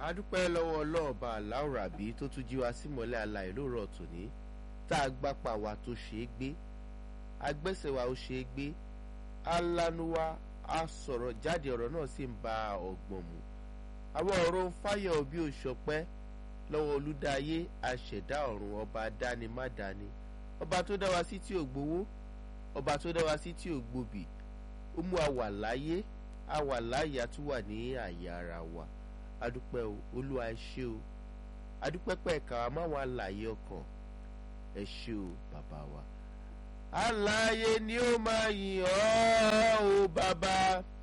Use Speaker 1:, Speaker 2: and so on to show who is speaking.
Speaker 1: adúpẹ́ lọ́wọ́ ọlọ́ọ̀ba aláwòrábí tó tún jí wa sí mọ́lẹ̀ alàyè lóòrọ̀ tòní tá a gbápá wa tó ṣe é gbé agbẹ́sẹ̀ wa ó ṣe é gbé alánuwa a sọ̀rọ̀ jáde ọ̀rọ̀ náà sì ń ba ọ̀gbọ̀n mu àwọn ọ̀rọ̀ ń fáyọ̀ bí òṣọpẹ́ lọ́wọ́ olúdáyé aṣẹ̀dá ọ̀run ọba dáni má dáni ọba tó dá wa sí tí ò gbowó ọba tó dá wa sí tí ò gbòbì ó mú a wà láyé a wà láyé a tún wà ní àyè ara wa adúpẹ́ o olúwa ẹ ṣé o adúpẹ́ pẹ̀ka máwọn àlàyé ọkàn ẹ ṣé o bàbá wa. àlàyé ni ó máa yìn ọ́ o bàbá